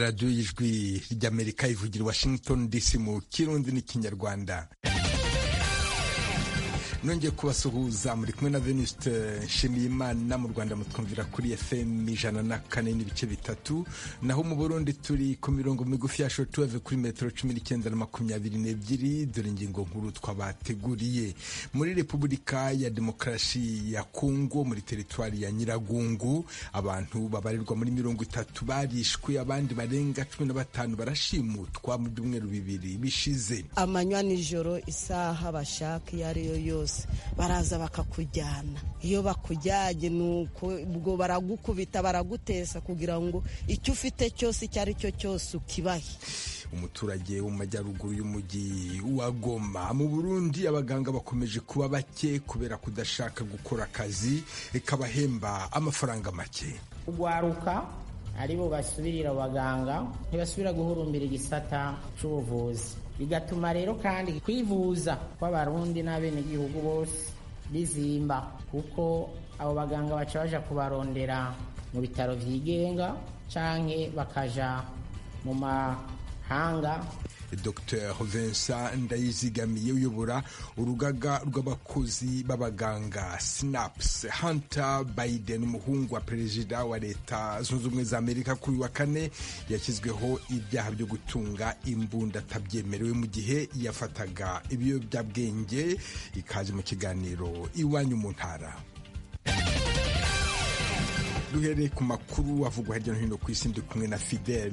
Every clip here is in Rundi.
radiyo y'ijwi ry'amerika ivugira i washington dc mu kirundi n'ikinyarwanda nongeye kubasuhuza muri kumwe na venuste nshimiyimana mu rwanda mutwumvira kuri fm ijana na kane n'ibice bitatu naho mu burundi turi ku mirongo migufi ya shotuweve kuri metero cumi n'icyenda na makumyabiri n'ebyiri dore ingingo nkuru twabateguriye muri repubulika ya demokarasi ya kongo muri teritwari ya nyiragungu abantu babarirwa muri mirongo itatu barishwe abandi barenga cumi na batanu barashimutwa mu byumweru bibiri bishize amanywa nijoro isaha bashaka iyo ari yo yose baraza bakakujyana iyo bakujyanye nuko ubwo baragukubita baragutesa kugira ngo icyo ufite cyose icyo ari cyo cyose ukibahe umuturage wo mu majyaruguru y'umujyi wa Goma mu Burundi abaganga bakomeje kuba bake kubera kudashaka gukora akazi kabahemba amafaranga make ugwaruka aribo basubirira abaganga ntibasubira guhurumbira igisata cy'ubuvuzi bigatuma rero kandi kwivuza kw'abarundi n'abenegihugu bose bizimba kuko abo baganga baca baja kubarondera mu bitaro vyigenga canke bakaja mu mahanga Dr Vincent Ndayizigamiye uyobora urugaga rw'abakozi b'abaganga SNAPS Hunter Biden umuhungu wa perezida wa leta zunze ubumwe za Amerika kuri wa kane yashyizweho ibyaha byo gutunga imbunda atabyemerewe mu gihe yafataga ibiyobyabwenge ikaze mu kiganiro iwanyu mu ntara duhereye ku makuru avugwa hirya no hino ku isi ndi kumwe na Fidel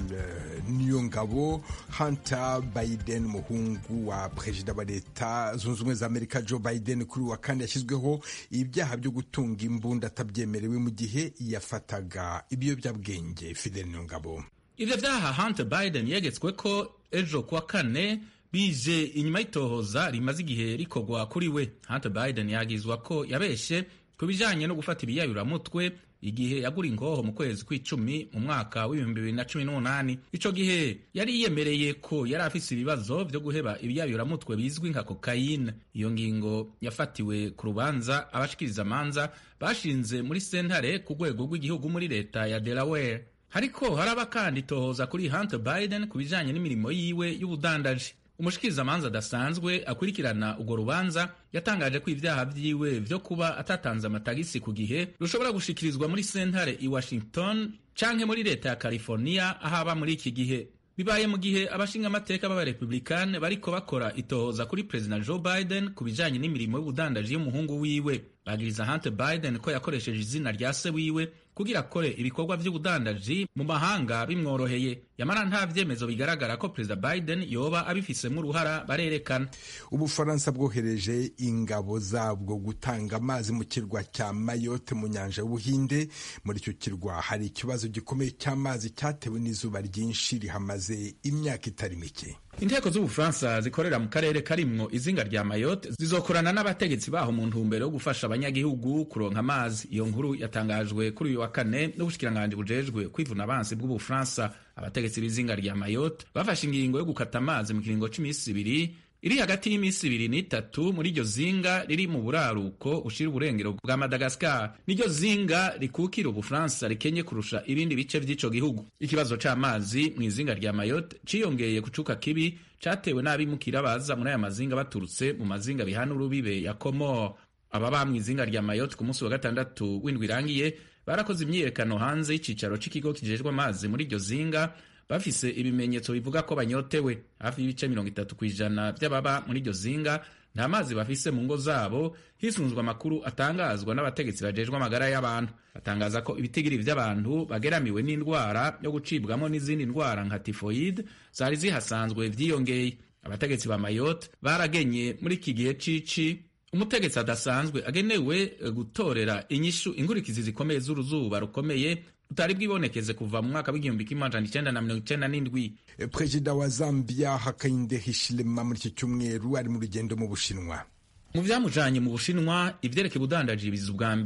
Niyongabo Hunter Biden umuhungu wa perezida wa leta zunze ubumwe za Amerika Joe Biden kuri wa kandi yashyizweho ibyaha byo gutunga imbunda atabyemerewe mu gihe yafataga ibiyobyabwenge Fidel Niyongabo ivyo vyaha Hunter Biden yegetswe ko ejo kuwa kane bije inyuma y'itohoza rimaze igihe rikorwa kuri we Hunter Biden yagizwa ko yabeshe ku bijanye no gufata ibiyayuramutwe igihe yagura ingoho mu kwezi kw'icumi mu mwaka w'ibihumbi bibiri na cumi n'umunani ico gihe yari yiyemereye ko yari afise ibibazo vyo guheba ibiyayuramutwe bizwi nka kokayine iyo ngingo yafatiwe ku rubanza abashikiriza amanza bashinze muri sentare ku rwego rw'igihugu muri leta ya delaware hariko haraba kandi itohoza kuri hunter biden ku bijanye n'imirimo yiwe y'ubudandaji umushikirizamanza adasanzwe akurikirana urwo rubanza yatangaje ko ibyaha vyiwe vyo kuba atatanze amatagisi ku gihe rushobora gushikirizwa muri sentare i washington canke muri leta ya california aho aba muri iki gihe bibaye mu gihe abashingamateka b'abarepublikani bariko bakora itohoza kuri perezida joe biden ku bijanye n'imirimo y'ubudandaji y'umuhungu wiwe bagiriza hunter biden ko yakoresheje izina rya se wiwe kugira akore ibikorwa vy'ubudandaji mu mahanga bimworoheye yamara nta vyemezo bigaragara ko perezida biden yoba abifisemwo uruhara barerekana ubufaransa bwohereje ingabo zabwo gutanga amazi mu kirwa cya mayotte mu nyanja y'ubuhinde muri icyo kirwa hari ikibazo gikomeye cy'amazi cyatewe n'izuba ryinshi rihamaze imyaka itari mike inteko z'ubufaransa zikorera mu karere karimwo izinga rya mayotte zizokorana n'abategetsi baho mu ntumbero yo gufasha abanyagihugu kuronka amazi iyo nkuru yatangajwe kuri uyu wa kane n'ubushikiranganji bujejwe kwivuna abansi bw'ubufaransa abategetsi b'izinga rya mayotte bafashe ingingo yo gukata amazi mu kiringo c'imisi ibiri iri hagati y'iminsi ibiri n'itatu muri iryo zinga riri mu buraruko ushira uburengero bwa madagasikar niryo zinga rikukira ubufaransa rikenye kurusha ibindi bice vy'ico gihugu ikibazo c'amazi mu izinga rya mayotte ciyongeye ku cuka kibi catewe n'abimukira baza muri aya mazinga baturutse mu mazinga bihana urubibe ya komor ababa mu izinga rya mayotte ku munsi wa gatandatu w'indwi irangiye barakoze imyiyerekano hanze y'icicaro c'ikigo kijejwe amazi muri iryo zinga bafise ibimenyetso bivuga ko banyotewe hafi y'ibice mirongo itatu ku ijana by'ababa muri iryo zinga nta mazi bafise mu ngo zabo hisunzwe amakuru atangazwa n'abategetsi bajejwe amagara y'abantu batangaza ko ibitigiri vy'abantu bageramiwe n'indwara yo gucibwamo n'izindi ndwara nka tifoyide zari zihasanzwe vyiyongeye abategetsi ba mayotte baragenye muri iki gihe cici umutegetsi adasanzwe agenewe gutorera inyishu inkurikizi zikomeye z'uruzuba rukomeye utari bwibonekeze kuva mu mwaka w'igihumbi kimwe amajana icenda na mirongo icenda n'indwi perezida wa zambia hakainde hichilema muri iki cyumweru ari mu rugendo mu bushinwa mu vyamujanye mu bushinwa ivyerekeye ubudandaji biza ubwa mbere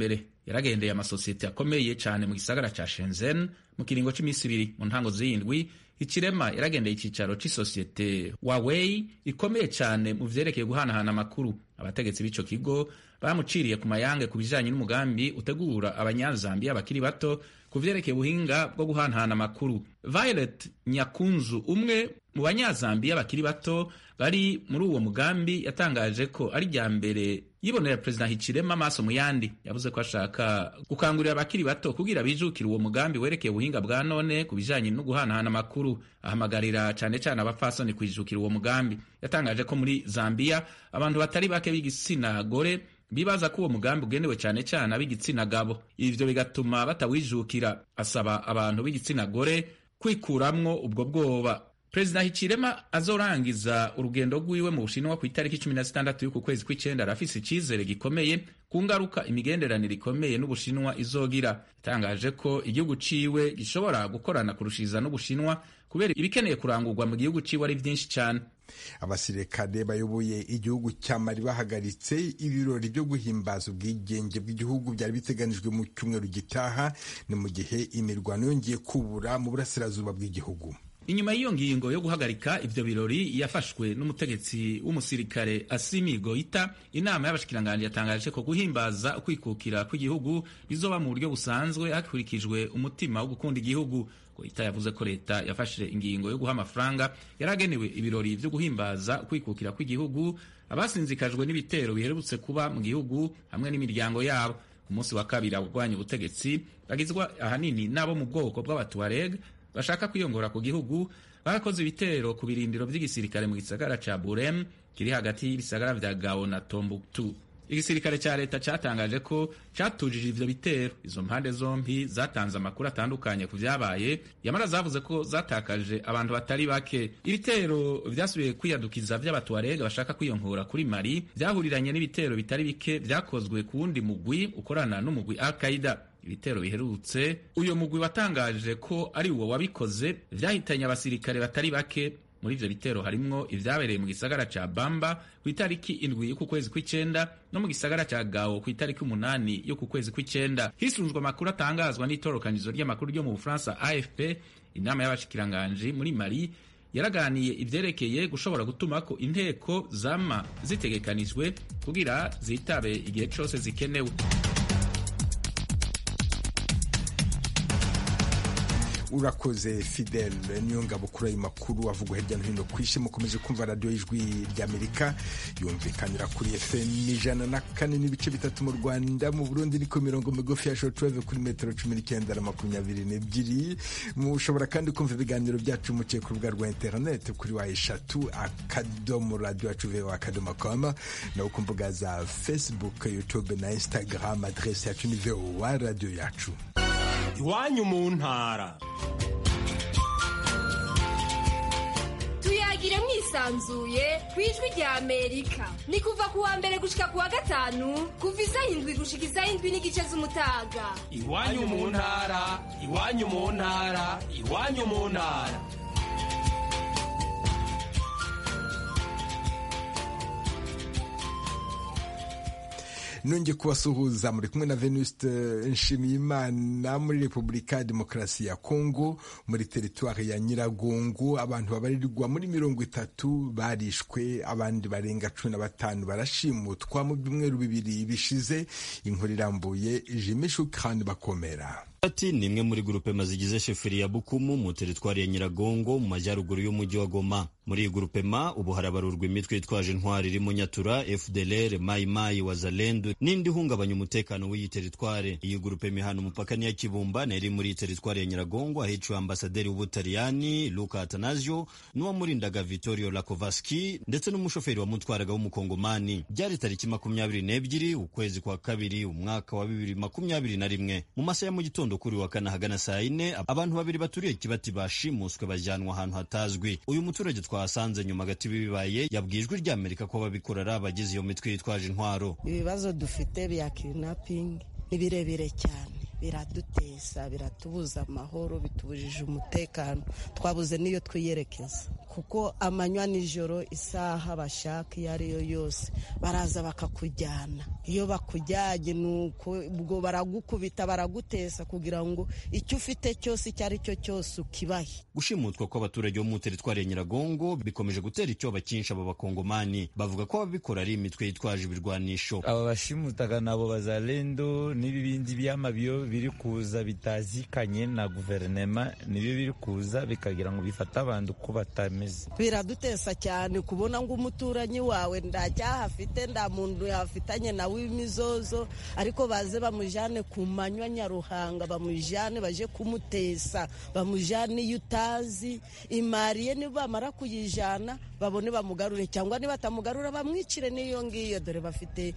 yaragendeye amasosiyete akomeye cyane mu gisagara ca Shenzhen mu kiringo c'imisi ibiri mu ntango z'indwi ikirema yaragendeye icyicaro c'isosiyete Huawei ikomeye cyane mu vyerekeye guhanahana amakuru abategetsi b'ico kigo bamuciriye ku mayange ku bijanye n'umugambi utegura abanyazambiya bakiri bato ku vyerekeye ubuhinga bwo guhanahana amakuru Violet Nyakunzu umwe mu banyazambiya bakiri bato bari muri uwo mugambi yatangaje ko ari rya mbere yibonera perezida Hichilema amaso mu yandi yavuze ko ashaka gukangurira abakiri bato kugira bijukira uwo mugambi werekeye ubuhinga bwa none ku bijanye no guhanahana amakuru ahamagarira cane cane abapfasoni kwijukira uwo mugambi yatangaje ko muri Zambia abantu batari bake b'igitsina gore bibaza ko uwo mugambi ugenewe cyane cyane ab'igitsina gabo ivyo bigatuma batawijukira asaba abantu b'igitsina gore kwikuramwo ubwo bwoba perezida Hichilema azorangiza urugendo rwiwe mu Bushinwa ku itariki cumi na zitandatu y'uku kwezi kw'icenda arafise icizere gikomeye ku ngaruka imigenderanire ikomeye n'Ubushinwa izogira yatangaje ko igihugu ciwe gishobora gukorana kurushiriza n'Ubushinwa kubera ibikeneye kurangurwa mu gihugu ciwe ari vyinshi cane abasirikare bayoboye igihugu cya mali bahagaritse ibirori byo guhimbaza ubwigenge bw'igihugu byari biteganijwe mu cyumweru gitaha ni mu gihe imirwano yongeye kubura mu burasirazuba bw'igihugu inyuma y'iyo ngingo yo guhagarika ivyo birori yafashwe n'umutegetsi w'umusirikare Asimi Goita inama y'abashikiranganji yatangaje ko guhimbaza ukwikukira kw'igihugu bizoba mu buryo busanzwe hakurikijwe umutima wo gukunda igihugu Goita yavuze ko leta yafashe ingingo yo guha amafaranga yaragenewe ibirori vyo guhimbaza ukwikukira kw'igihugu abasinzikajwe n'ibitero biherutse kuba mu gihugu hamwe n'imiryango yabo ku munsi wa kabiri abagwanya ubutegetsi bagizwa ahanini n'abo mu bwoko bw'abatuareg bashaka kwiyongora ku gihugu barakoze ibitero ku birindiro by'igisirikare mu gisagara ca Burem kiri hagati y'ibisagara vya Gao na Tombuktu. Igisirikare ca leta catangaje ko catujije ivyo bitero. Izo mpande zompi zatanze amakuru atandukanye ku vyabaye, yamara zavuze ko zatakaje abantu batari bake. Ibitero vyasubiye kwiyadukiza vy'abatuarega bashaka kwiyongora kuri Mali vyahuriranye n'ibitero bitari bike vyakozwe ku wundi mugwi ukorana n'umugwi Al-Qaida. ibitero biherutse uyu mugwi watangaje ko ari uwo wabikoze vyahitanye abasirikare batari bake muri ivyo bitero harimwo ivyabereye mu gisagara ca Bamba ku itariki indwi y'uku kwezi kw'icenda no mu gisagara ca Gao ku itariki umunani y'uku kwezi kw'icenda hisunzwe amakuru atangazwa n'itorokanizo ry'amakuru ryo mu Bufaransa AFP inama y'abashikiranganji muri Mali yaraganiye ivyerekeye gushobora gutuma ko inteko zama zitegekanijwe kugira zitabe igihe cose zikenewe urakoze fidel niyo ngabo kuri ayo makuru avugwa hirya no hino ku isi mukomeje kumva radiyo y'ijwi ry'amerika yumvikanira kuri fm ijana na kane n'ibice bitatu mu rwanda mu burundi niko mirongo migufi ya shortwave kuri metero cumi n'icyenda na makumyabiri n'ebyiri mushobora kandi kumva ibiganiro byacu muciye ku rubuga rwa interineti kuri wa eshatu akadomo radiyo yacu vewa akadomo koma naho ku mbuga za facebook youtube na instagram adresi yacu ni vowa radiyo yacu iwanyu mu ntara tuyagire mwisanzuye ku ijwi rya amerika ni kuva ku wa mbere gushika ku wa gatanu kuva isaha indwi gushika isaha indwi n'igice z'umutaga iwanyu mu ntara iwanyu mu ntara iwanyu mu ntara nongeye kubasuhuza muri kumwe na venuste nshimiyimana muri repubulika ya demokarasi ya kongo muri teritwari ya nyiragongo abantu babarirwa muri mirongo itatu barishwe abandi barenga cumi na batanu barashimutwa mu byumweru bibiri bishize inkuru irambuye jimi shukani bakomera ati ni imwe muri grupema zigize sheferi ya bukumu mu teritwari ya nyiragongo mu majyaruguru y'umujyi wa goma muri iyi grupema ubu harabarurwa imitwe yitwaje intwari irimo nyatura fdlr mayimayi wazalendu n'indi ihungabanya umutekano w'iyi teritware iyi grupema ihana umupaka niya kibumba na iri muri iyi teritwari ya nyiragongo ahiciwe ambasaderi w'ubutaliyani luka atanasio n'uwamurindaga vittorio lakovaski ndetse n'umushoferi wamutwaraga w'umukongomani byari tariki makumyabiri n'ebyiri ukwezi kwa kabiri umwaka wa bibiri makumyabiri na rimwe mu masaha ya mu gitondo kuri wa kane ahagana saa yine abantu babiri baturiye kibati bashimuswe bajyanwa ahantu hatazwi uyu muturage twahasanze nyuma agati bibaye yabwiye ijwi ry'amerika ko ababikora ari abagize iyo mitwe yitwaje intwaro ibibazo dufite bya kidnapping ni birebire cyane biradutesa biratubuza amahoro bitubujije umutekano twabuze n'iyo twiyerekeza kuko amanywa nijoro isaha bashaka iyo ari yo yose baraza bakakujyana iyo bakujyanye nuko ubwo baragukubita baragutesa kugira ngo icyo ufite cyose icyo ari cyo cyose ukibahe gushimutwa kw'abaturage bo mu teritwari ya nyiragongo bikomeje gutera icyoba cyinshi aba bakongomani bavuga ko ababikora ari imitwe yitwaje ibirwanisho aba bashimutaga nabo bazalendo n'ibibindi by'amabiyo biri kuza bitazikanye na guverinema nibyo biri kuza bikagira ngo bifate abantu uko batameze biradutesa cyane kubona ngo umuturanyi wawe nta cyaha afite nta muntu yafitanye nawe imizozo ariko baze bamujyane ku manywa nyaruhanga bamujyane baje kumutesa bamujyane iyo utazi imari ye nibamara kuyijyana babone bamugarure cyangwa nibatamugarura bamwicire n'iyo ngiyo dore bafite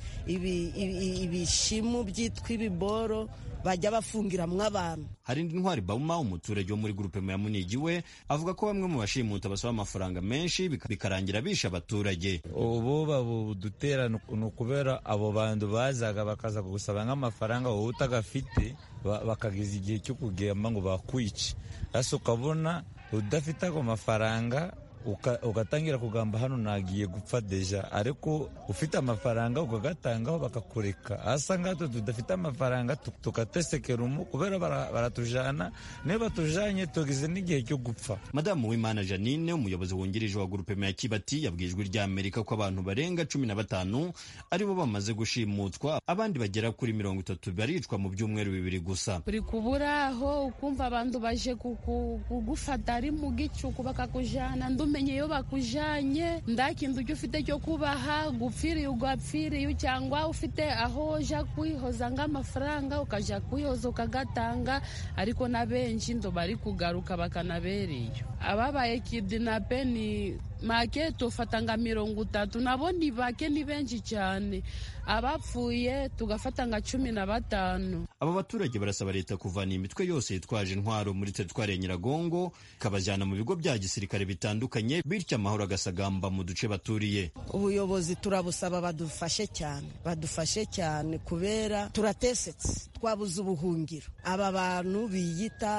ibishimu byitwa ibiboro bajya bafungiramwo abantu hari indi ntwari bauma umuturage wo muri gurupe ya munigi we avuga ko bamwe mu bashimuta basaba amafaranga menshi bikarangira bisha abaturage ubu babudutera ni ukubera abo bantu bazaga bakaza kugusaba nk'amafaranga wowe utagafite bakageza igihe cyo kugamba ngo bakwice hasi ukabona udafite ago mafaranga ugatangira kugamba hano nagiye gupfa deja ariko ufite amafaranga ukagatangaho bakakureka hasa ngato tudafite amafaranga tugatesekera umu kubera baratujana niyo batujanye tugize n'igihe cyo gupfa madamu w'imana janine umuyobozi wungirije wa gurupe ya kibati yabwiye ijwi rya amerika ko abantu barenga cumi na batanu aribo bamaze gushimutwa abandi bagera kuri mirongo itatu baricwa mu byumweru bibiri gusa uri kuburaho ukumva abantu baje kugufata ari mu gicuku bakakujana umenye iyo bakujanye nda kintu ujya ufite cyo kubaha gupfiriye ugapfiriye cyangwa ufite aho uja kwihoza nk'amafaranga ukaja kwihoza ukagatanga ariko na benshi ndo bari kugaruka bakanabereye ababaye kidinape ni make tufata nka mirongo itatu nabo ni bake ni benshi cyane abapfuye tugafata nka cumi na batanu aba baturage barasaba leta kuvana imitwe yose yitwaje intwaro muri teritwari ya nyiragongo ikabajyana mu bigo bya gisirikare bitandukanye bityo amahoro agasagamba mu duce baturiye ubuyobozi turabusaba badufashe cyane badufashe cyane kubera turatesetse twabuze ubuhungiro aba bantu biyita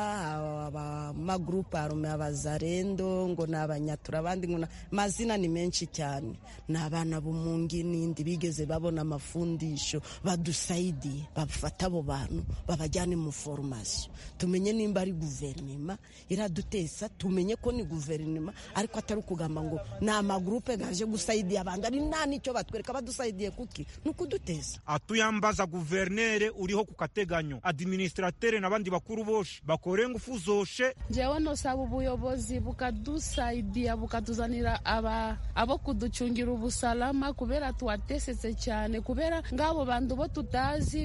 abamagurupe arume abazarendo ngo ni abanyatura abandi ngo mazina ni menshi cyane ni abana b'umungi n'indi bigeze babona amafundisho badusaidiye bafata abo bantu babajyane mu foromasiyo tumenye nimba ari guverinoma iradutesa tumenye ko ni guverinoma ariko atari ukugamba ngo ni amagurupe gaje gusaidiya abantu ari nta n'icyo batwereka badusaidiye kuki ni ukuduteza atuyambaza guverinere uriho ku kateganyo administratere n'abandi bakuru boshe bakore ngufu zoshe njyewe nosaba ubuyobozi bukadusaidiya bukatuzanira aba abo kuducungira ubusalama kubera tuwatesetse cyane kubera ngabo bantu bo tutazi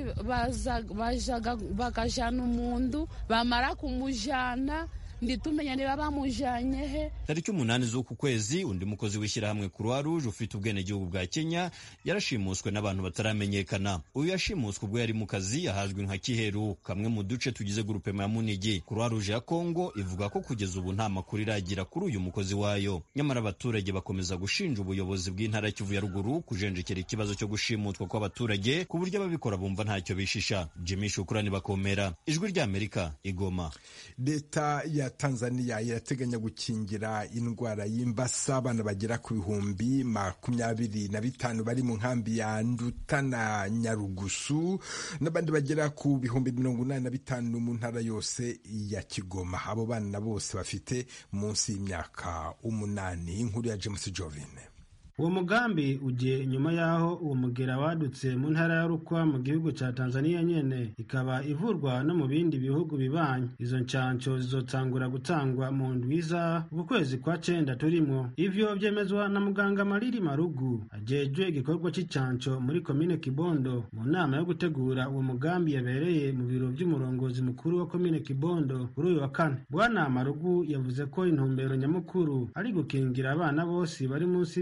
bajaga bakajana umuntu bamara kumujana nditumenya niba bamujanye he tariki umunani z'uku kwezi undi mukozi w'ishyirahamwe croix rouge ufite ubwenegihugu bwa kenya yarashimuswe n'abantu bataramenyekana uyu yashimuswe ubwo yari mu kazi ahazwi nka kiheru kamwe mu duce tugize gurupema ya munigi croix rouge ya kongo ivuga ko kugeza ubu nta makuru iragira kuri uyu mukozi wayo nyamara abaturage bakomeza gushinja ubuyobozi bw'intara kivu ya ruguru kujenjekera ikibazo cyo gushimutwa kw'abaturage ku buryo ababikora bumva ntacyo bishisha jimmy shukurani bakomera ijwi ry'amerika igoma leta ya tanzania irateganya gukingira indwara y'imbasa abana bagera ku bihumbi makumyabiri na bitanu bari mu nkambi ya nduta na nyarugusu n'abandi bagera ku bihumbi mirongo inani na bitanu mu ntara yose ya kigoma abo bana bose bafite munsi y'imyaka umunani inkuru ya james jovine uwo mugambi ugiye inyuma y'aho uwo mugera wadutse mu ntara ya rukwa mu gihugu cya tanzania nyene ikaba ivurwa no mu bindi bihugu bibanyi izo nshansho zizotangura gutangwa mu ndwiza uku kwezi kwa cenda turimwo ivyo vyemezwa na muganga mariri marugu ajejwe igikorwa c'incansho muri komine kibondo mu nama yo gutegura uwo mugambi yabereye mu biro vy'umurongozi mukuru wa komine kibondo kuri uyu wa kane bwana marugu yavuze ko intumbero nyamukuru ari gukingira abana bose bari munsi y'imyaka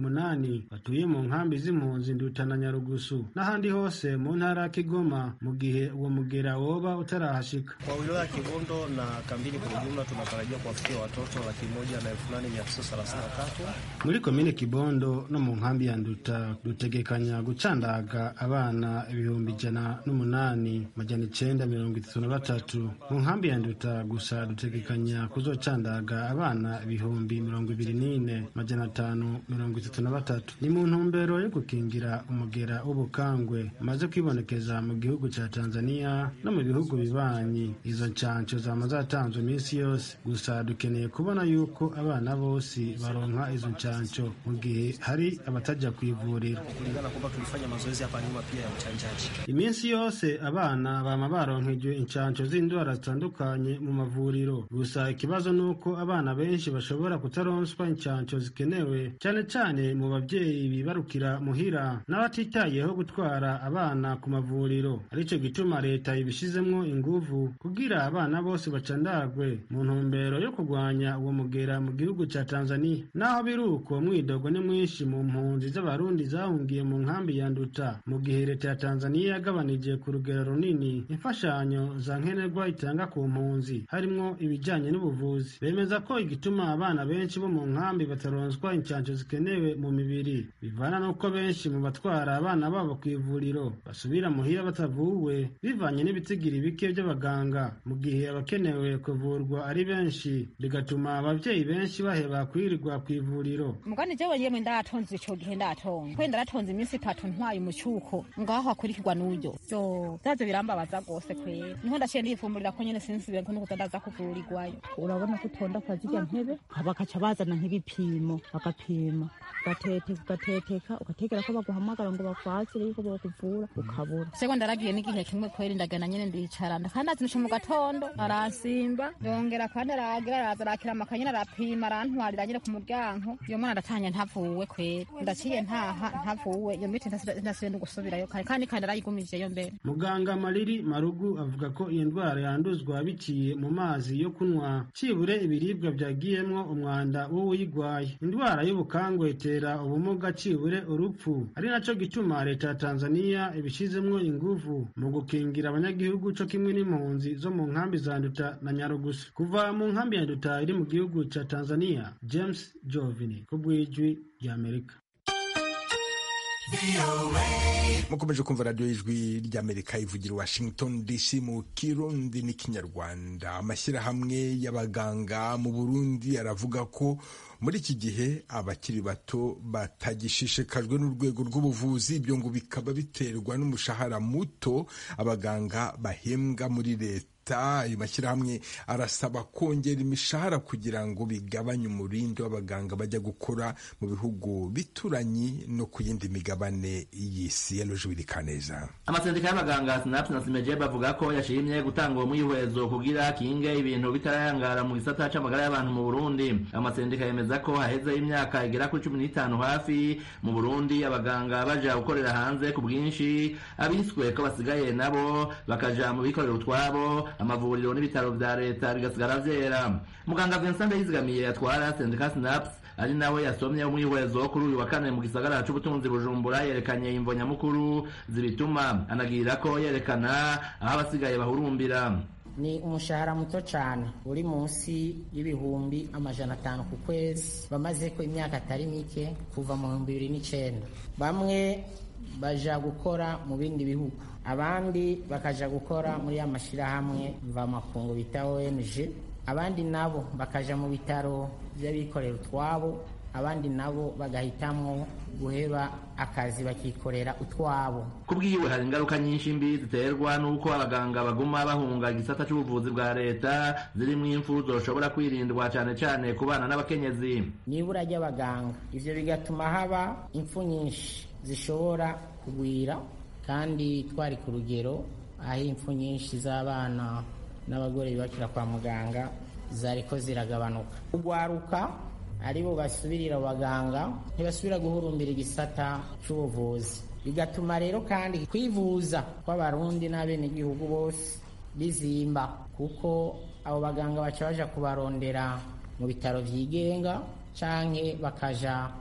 umunani batuye mu nkambi z'impunzi nduta na nyarugusu n'ahandi hose mu ntara ya kigoma mu gihe uwo mugera woba utarahashika kwa wilaya ya kibondo na kambini kwa ujumla tunatarajia kuwafikia watoto laki moja na elfu nane mia tisa thelathini na tatu muri komine kibondo no mu nkambi ya nduta dutegekanya gucandaga abana ibihumbi ijana n'umunani majana icenda mirongo itatu na batatu mu nkambi ya nduta gusa dutegekanya kuzocandaga abana ibihumbi mirongo ibiri n'ine majana atanu mirongo itatu na batatu ni mu ntumbero yo gukingira umugera w'ubukangwe umaze kwibonekeza mu gihugu ca tanzania no mu bihugu bibanyi izo ncanco zama zatanzwe iminsi yose gusa dukeneye kubona yuko abana bose baronka izo ncanco mu gihe hari abatajya ku ivuriro kulingana kwamba tulifanya mazoezi hapa nyuma pia ya uchanjaji iminsi yose abana bama baronkejwe incanco z'indwara zitandukanye mu mavuriro gusa ikibazo ni uko abana benshi bashobora kutaronswa incanco zikenewe cyane cyane mu babyeyi bibarukira muhira n'abatitayeho gutwara abana ku mavuriro arico gituma leta ibishizemwo inguvu kugira abana bose bacandagwe mu ntumbero yo kurwanya uwo mugera mu gihugu ca tanzania naho biri uko mwidogo ni mwinshi mu mpunzi z'abarundi zahungiye mu nkambi ya nduta mu gihe leta ya tanzania yagabanije ku rugero runini imfashanyo za nkenerwa itanga ku mpunzi harimwo ibijanye n'ubuvuzi bemeza ko igituma abana benshi bo mu nkambi bataronswa incanco zikenewe mu mibiri bivana n'uko benshi mu batwara abana babo ku ivuriro basubira muhira batavuwe bivanye n'ibitigiri bike by'abaganga mu gihe abakenewe kuvurwa ari benshi bigatuma abavyeyi benshi baheba kwirirwa ku ivuriro mugani jewe yemwe ndatonze ico gihe ndatonze kwe ndaratonze iminsi itatu ntwaye umucuko ngaho hakurikirwa n'uyo so vyaje birambabaza rwose kwera niho ndaciye ndifumburira ko nyene sinsubire ko nukuza ndaza kuvurirwayo urabona ko utonda kwa zirya ntebe bakaca bazana nk'ibipimo bagapima ugatete ugateteka ugategera ko baguhamagara ngo bakwakire yuko bokuvura ukabura sego ndaragiye n'igihe kimwe kwera ndagana nyene ndicara kandi azinusha mu gatondo aransimba yongera kandi aragira araza arakira amakanyene arapima arantwarira nyene ku muryango iyo mwana ndatanye ntavuwe kwera ndaciye ntaha ntavuwe iyo miti ntasibe gusubirayo kare kandi kandi arayigumijeyo mbere muganga mariri marugu avuga ko iyi ndwara yanduzwa biciye mu mazi yo kunywa cibure ibiribwa vyagiyemwo umwanda w'uwuyigwaye indwara y'ubukangwe itera ubumuga cibure urupfu ari naco gituma leta ya tanzania ibishizemwo inguvu mu gukingira abanyagihugu co kimwe n'impunzi zo mu nkambi za nduta na nyarugusu kuva mu nkambi ya nduta iri mu gihugu ca tanzania james jovini ku bw'ijwi ry'amerika mukomeje kumva radiyo y'ijwi ry'amerika ivugira washington dc mu kirundi n'ikinyarwanda amashyirahamwe y'abaganga mu burundi aravuga ko muri iki gihe abakiri bato batagishishikajwe n'urwego rw'ubuvuzi ibyo ngo bikaba biterwa n'umushahara muto abaganga bahembwa muri leta ayo mashyirahamwe arasaba kongera imishahara kugira ngo bigabanye umurindi w'abaganga bajya gukora mu bihugu bituranyi no ku yindi migabane y'isi kaneza amasendika y'abaganga sinapu na simeje bavuga ko yashimye gutanga uwo mwihwezo kugira kinge ibintu bitarayangara mu gisata c'amagara y'abantu mu burundi amasendika yemeza ko haheze imyaka igera kuri cumi n'itanu hafi mu burundi abaganga baja gukorera hanze ku bwinshi abiswe ko basigaye nabo bakaja mu bikorera utwabo amavuriro n'ibitaro vya leta bigasigara vyera muganga Vincent Ndayizigamiye atwara sendika sinaps ari nawe yasomye umwihwezo kuri uyu wa kane mu gisagara c'ubutunzi bujumbura yerekanye imvo nyamukuru zibituma anagirira ko yerekana aho abasigaye bahurumbira ni umushahara muto cyane uri munsi y'ibihumbi amajana atanu ku kwezi bamaze ko imyaka atari mike kuva mu bihumbi bibiri n'icyenda bamwe baja gukora mu bindi bihugu abandi bakaja gukora muri ya mashyirahamwe mvamakungu bita ONG abandi nabo bakaja mu bitaro by'abikorera utwabo abandi nabo bagahitamwo guheba akazi bakikorera utwabo kubwiwe hari ingaruka nyinshi mbi ziterwa n'uko abaganga baguma bahunga igisata c'ubuvuzi bwa leta zirimwo impfu zoshobora kwirindwa cane cane ku bana n'abakenyezi n'ibura ry'abaganga ivyo bigatuma haba impfu nyinshi zishobora kugwira kandi twari ku rugero aho impfu nyinshi z'abana n'abagore bibakira kwa muganga zariko ziragabanuka kugwaruka aribo basubirira abaganga ntibasubira guhurumbira igisata c'ubuvuzi bigatuma rero kandi kwivuza kw'abarundi n'abenegihugu bose bizimba kuko abo baganga baca baja kubarondera mu bitaro vyigenga canke bakaja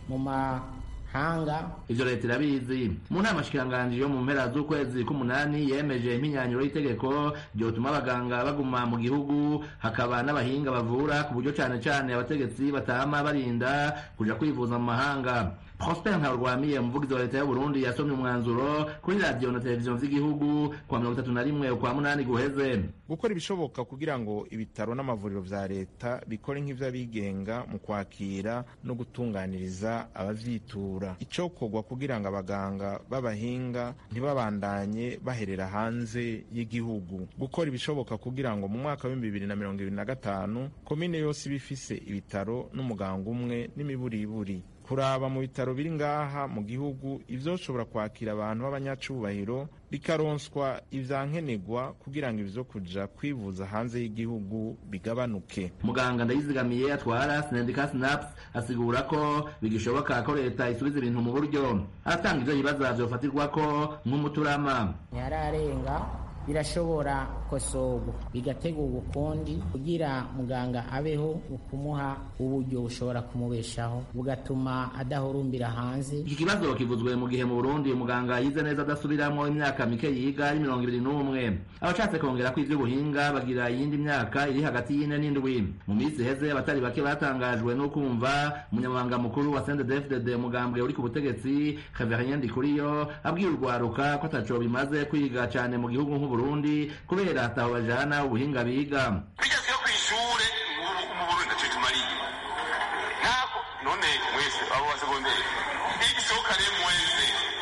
mu mahanga ivyo leta irabizi mu nama shikiranganji yo mu mpera z'ukwezi k'umunani yemeje impinyanyuro y'itegeko ryotuma abaganga baguma mu gihugu hakaba n'abahinga bavura ku buryo cane cane abategetsi batama barinda kuja kwivuza mu mahanga prosper ntarwamiye umuvugizi wa leta y'uburundi yasomye umwanzuro kuri radiyo na televiziyo vy'igihugu kwa mirongo itatu na rimwe ukwa munani guheze gukora ibishoboka kugira ngo ibitaro n'amavuriro vya leta bikore nk'ivy'abigenga mu kwakira no gutunganiriza abavyitura icokorwa kugira ngo abaganga b'abahinga ntibabandanye baherera hanze y'igihugu gukora ibishoboka kugira ngo mu mwaka w'ibihumbi bibiri na mirongo ibiri na gatanu komine yose iba ifise ibitaro n'umuganga umwe n'imiburiburi kuraba mu bitaro biri ngaha mu gihugu ivyoshobora kwakira abantu b'abanyacubahiro bikaronswa ivyankenerwa kugira ngo ivyo kuja kwivuza hanze y'igihugu bigabanuke muganga ndayizigamiye atwara sendika snaps asigura ko bigishoboka ko leta isubiza ibintu mu buryo aratanga ivyo bibaza vyofatirwako nk'umuturama ntiyararenga birashobora kosorwa bigategurwa ukundi kugira muganga abeho ukumuha uburyo bushobora kumubeshaho bugatuma adahurumbira hanze iki kibazo kivuzwe mu gihe mu burundi umuganga yize neza adasubiramwo imyaka mike yiga ari mirongo ibiri n'umwe abashatse kongera ko ivy'ubuhinga bagira iyindi myaka iri hagati y'ine n'indwi mu minsi iheze abatari bake batangajwe no kumva umunyamabanga mukuru wa sendedefdede umugambwe uri ku butegetsi Xavier Ndikuriyo abwira urwaruka ko ataco bimaze kwiga cane mu gihugu nk'uburundi kubera ataho bajana ubuhinga biga bigeze ku ishure mu burundi ntacyo tumariye ntabwo none mwese abo wa segonderi igisohokane mwese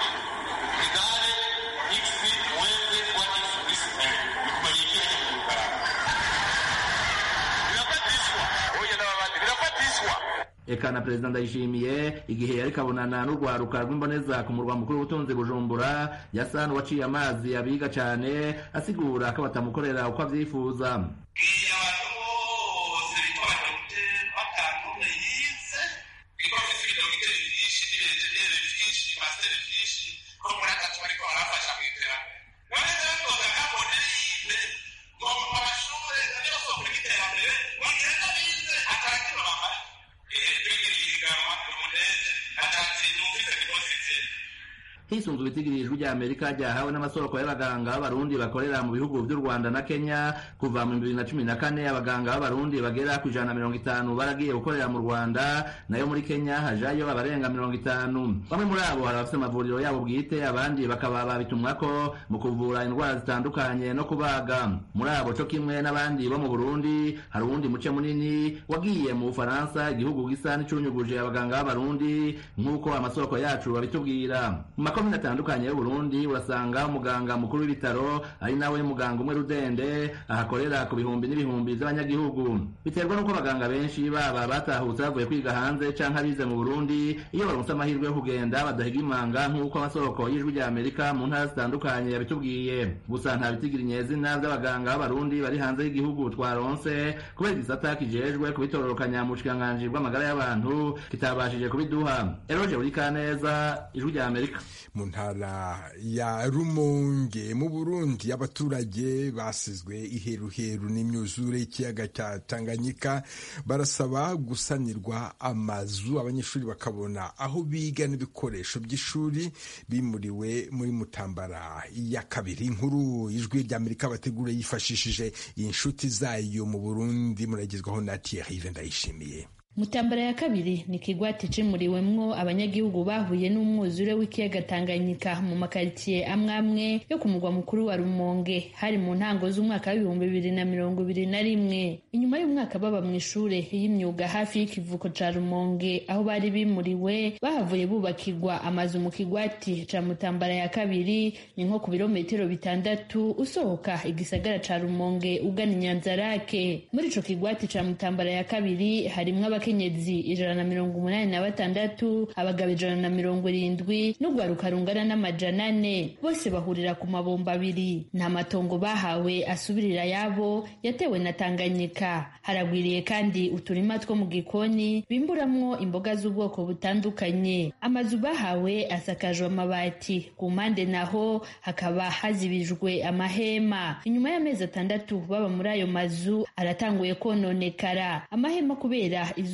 egare x mwese wa x plus bikumariye ikihe cyo kugaragara birafatishwa oya n'abandi birafatishwa eka na perezida ndayishimiye igihe yariko abonana n'urwaruka rw'imboneza ku murwa mukuru w'ubutunzi bujumbura yasa n'uwaciye amazi abiga cane asigura ko batamukorera uko avyifuza hisunzwe ibitigirijwe rya amerika ryahawe n'amasoko y'abaganga b'abarundi bakorera mu bihugu vy'u rwanda na kenya kuva mu bibiri na cumi na kane abaganga b'abarundi bagera ku ijana na mirongo itanu baragiye gukorera mu rwanda nayo muri kenya hajayo abarenga mirongo itanu bamwe muri abo hari abafite amavuriro yabo bwite abandi bakaba babitumwako mu kuvura indwara zitandukanye no kubaga muri abo co kimwe n'abandi bo mu burundi hari uwundi muce munini wagiye mu bufaransa igihugu gisa n'icunyuguje abaganga b'abarundi nk'uko amasoko yacu babitubwira makomine atandukanye y'uburundi urasanga umuganga mukuru w'ibitaro ari nawe muganga umwe rudende ahakorera ku bihumbi n'ibihumbi by'abanyagihugu biterwa n'uko abaganga benshi baba batahutse bavuye kwiga hanze canke abize mu burundi iyo baronse amahirwe yo kugenda badahiga imanga nk'uko amasoko y'ijwi rya amerika mu ntara zitandukanye yabitubwiye gusa nta bitigira inyezina by'abaganga b'abarundi bari hanze y'igihugu twaronse kubera igisata kijejwe kubitororokanya mu bushikiranganji bw'amagara y'abantu kitabashije kubiduha eroje buri kaneza ijwi rya amerika mu ntara ya rumonge mu burundi abaturage basizwe iheruheru n'imyuzure y'ikiyaga cya tanganyika barasaba gusanirwa amazu abanyeshuri bakabona aho biga n'ibikoresho by'ishuri bimuriwe muri mutambara ya kabiri inkuru ijwi ry'amerika bategura yifashishije inshuti zayo mu burundi muragezwaho na thierry ndayishimiye mutambara ya kabiri ni ikigwati cimuriwemwo abanyagihugu bahuye n'umwuzure w'ikiyaga tanganyika mu makaritsiye amwe amwe yo ku mugwa mukuru wa rumonge hari mu ntango z'umwaka w'ibihumbi bibiri na mirongo ibiri na rimwe inyuma y'umwaka baba mu ishure y'imyuga hafi y'ikivuko ca rumonge aho bari bimuriwe bahavuye bubakirwa amazu mu kigwati ca mutambara ya kabiri ni nko ku birometero bitandatu usohoka igisagara ca rumonge ugana inyanzarake muri ico kigwati ca mutambara ya kabiri harimwo abakenyezi ijana na mirongo umunani na batandatu abagabo ijana na mirongo irindwi n'urwaruka rungana n'amajana ane bose bahurira ku mabomba abiri nta matongo bahawe asubirira yabo yatewe na tanganyika haragwiriye kandi uturima two mu gikoni bimburamwo imboga z'ubwoko butandukanye amazu bahawe asakajwe amabati ku mpande naho hakaba hazibijwe amahema inyuma y'amezi atandatu baba muri ayo mazu aratanguye kononekara amahema kubera izuba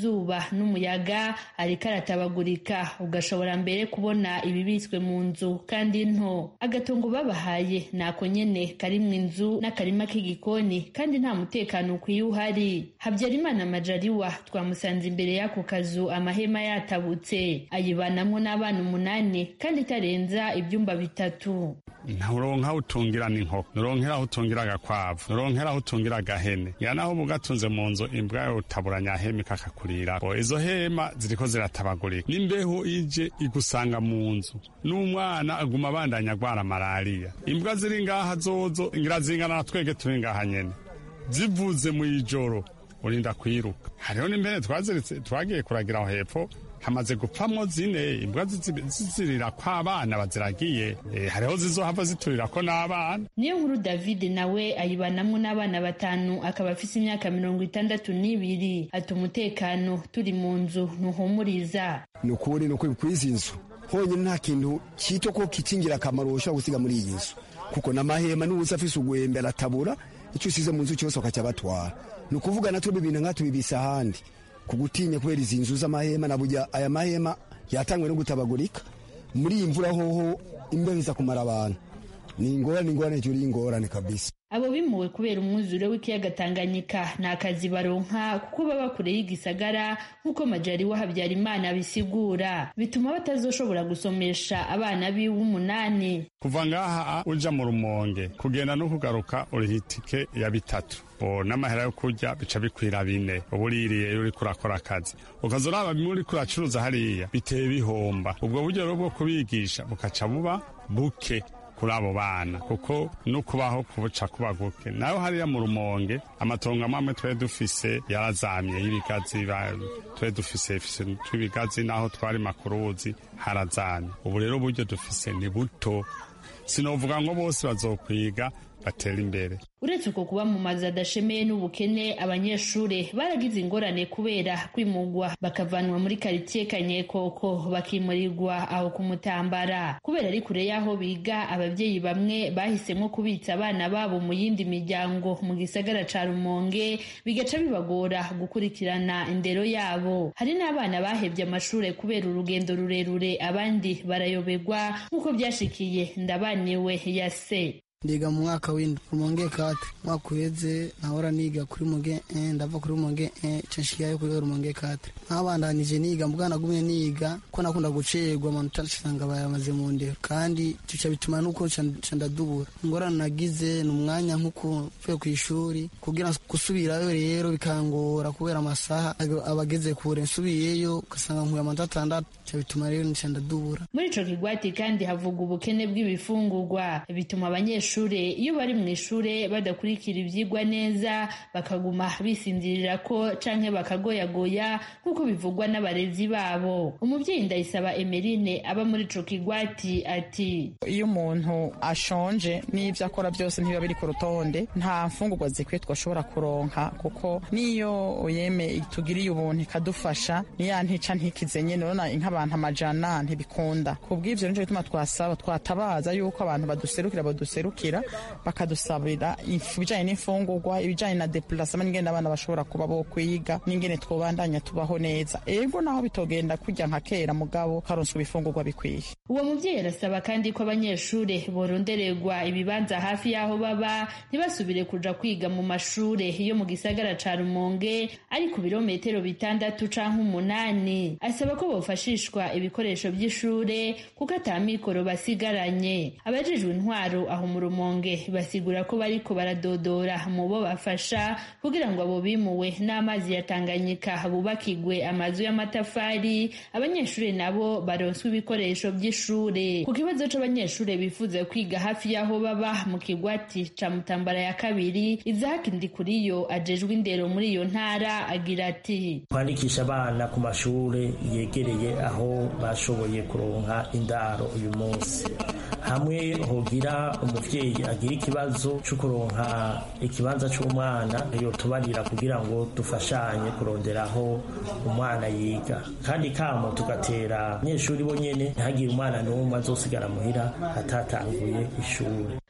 izuba n'umuyaga ariko aratabagurika ugashobora mbere kubona ibibitswe mu nzu kandi nto agatongo babahaye nako nyene karimwo inzu n'akarima k'igikoni kandi nta mutekano ukwiye uhari habyarimana majaliwa twamusanze imbere y'ako kazu amahema yatabutse ayibanamwo n'abana umunani kandi itarenza ibyumba bitatu nturonka aho utungira n'inkoko nuronkera aho utungira agakwavu nuronkera aho utungira agahene ya naho uba ugatunze mu nzu imbwa yawe utaburanya hema ikakakurira izo hema ziriko ziratabagurika n'imbeho ije igusanga mu nzu n'umwana aguma abandanya agwara malariya imbwa ziri ngaha zozo ngira zingana na twege turi ngaha nyene zivuze mu ijoro urinda kwiruka hariho n'impene twaziritse twagiye kuragira aho hepfo hamaze gupfamwo zine imbwa zizirira ko abana baziragiye hariho zizohava ziturira ko n'abana niyo nkuru david nawe ayibanamwo n'abana batanu akaba afise imyaka mirongo itandatu n'ibiri ati umutekano turi mu nzu ntuhumuriza ni ukuri ni ukuri kw'izi nzu honyine nta kintu cyito ko kicingira akamaro ushobora gusiga muri iyi nzu kuko n'amahema n'ubusa afise ugwembe aratabura icyo usize mu nzu cyose bakaca batwara ni ukuvuga natwe ibintu nka tubibisa ahandi kugutinya kubera izi nzu z'amahema na burya aya mahema yatangwe no gutabagurika muri iyi mvura hoho imbeho iza kumara abantu ni ingorane ingorane hejuru y'ingorane kabisa abo bimuwe kubera umwuzure w'ikiyaga Tanganyika nta kazi baronka kuko baba kure y'igisagara nk'uko majari wa Habyarimana abisigura bituma batazoshobora gusomesha abana biwe umunani kuva ngaha uja mu rumonge kugenda no kugaruka uriha itike ya bitatu n'amahera yo kurya bica bikwira bine uba uririye iyo uriko urakora akazi ukaza uraba bimwe uriko uracuruza hariya biteye bihomba ubwo buryo rero bwo kubigisha bukaca buba buke kuri abo bana kuko no kubaho kubuca kuba guke nayo hariya mu rumonge amatongo amwe twari dufise yarazamye y'ibigazi twari dufise tw'ibigazi naho twari makuruzi harazamye ubu rero uburyo dufise ni buto sinovuga ngo bose bazokwiga batera imbere uretse uko kuba mu mazu adashemeye n'ubukene abanyeshuri baragize ingorane kubera kwimugwa bakavanwa muri karitsiye kanyekoko bakimurirwa aho ku mutambara kubera ari kure y'aho biga ababyeyi bamwe bahisemo kubitsa abana babo mu yindi miryango mu gisagara ca rumonge bigaca bibagora gukurikirana indero yabo hari n'abana bahevye amashure kubera urugendo rurerure abandi barayoberwa nk'uko byashikiye ndabaniwe ya se ndiga mu mwaka w'indwi rumonge kate mwaka uheze nahora niga kuri muge ndava kuri muge nshikiyayo kuri rumonge kate nkabandanije niga mbwa nagumye niga ko nakunda gucerwa amanota nsanga bayamaze mu ndero kandi tuca bituma nuko nca ndadubura ingorane nagize ni umwanya nk'uko mvuye ku ishuri kugira gusubirayo rero bikangora kubera amasaha abageze kure nsubiyeyo ugasanga nkuye amanota atandatu bica bituma rero nca ndadubura muri ico kigwati kandi havuga ubukene bw'ibifungurwa bituma abanyeshuri iyo bari mu ishure badakurikira ivyigwa neza bakaguma bisinzirira ko canke bakagoyagoya nk'uko bivugwa n'abarezi babo umuvyeyi ndayisaba emerine aba muri ico kigwati ati iyo umuntu ashonje n'ivyo akora byose ntibiba biri ku rutonde nta mfungurwa zikwiye twashobora kuronka kuko niyo yeme itugiriye ubuntu ikadufasha niya ntica ntikize nyene urabona nk'abantu amajana ntibikunda kubw'ivyo nico gituma twasaba twatabaza yuko abantu baduserukira baduserukira bakadusabira ibijanye n'imfungurwa ibijanye na depulasema n'ingene abana bashobora kuba bo kwiga n'ingene twobandanya tubaho neza ego naho bitogenda kurya nka kera mugabo karonswa ibifungurwa bikwiye uwo muvyeyi arasaba kandi ko abanyeshure borondererwa ibibanza hafi y'aho baba ntibasubire kuja kwiga mu mashure yo mu gisagara ca rumonge ari ku birometero bitandatu canke umunani asaba ko bofashishwa ibikoresho vy'ishure kuko ata mikoro basigaranye abajejwe intwaro aho mu rumonge basigura ko bariko baradodora mu bo bafasha kugira ngo abo bimuwe n'amazi ya Tanganyika bubakigwe amazu y'amatafari abanyeshuri nabo baronswe ibikoresho by'ishure ku kibazo c'abanyeshure bifuza kwiga hafi y'aho baba mu kigwati ca Mutambara ya kabiri Isaac Ndikuriyo ajejwe indero muri iyo ntara agira ati kwandikisha abana ku mashure yegereye aho bashoboye kuronka indaro uyu munsi hamwe hogira umuvyeyi agira ikibazo cyo kuronka ikibanza c'umwana yotubarira kugira ngo dufashanye kuronderaho umwana yiga kandi kamo tugatera abanyeshuri bo nyene ntihagire umwana n'umwe azosigara muhira atatanguye ishuri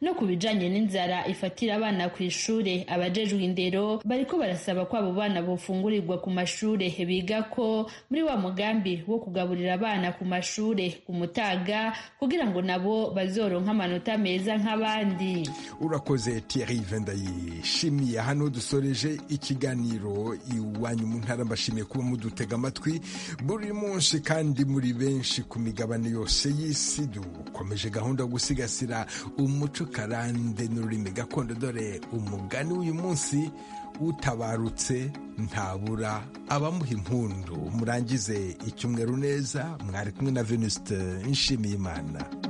no ku bijanye n'inzara ifatira abana ku ishure abajejwe indero bariko barasaba ko abo bana bofungurirwa ku mashure biga ko muri wa mugambi wo kugaburira abana ku mashure ku mutaga kugira ngo nabo bazoronka amanota meza nk'abandi urakoze Thierry Vendayishimiye hano dusoreje ikiganiro iwanyu mu ntara mbashimiye kuba mudutega amatwi buri munsi kandi muri benshi ku migabane yose y'isi dukomeje gahunda yo gusigasira umuco karande n'ururimi gakondo dore umugani w'uyu munsi utabarutse ntabura abamuha impundu murangize icyumweru neza mwari kumwe na venuste nshimiyimana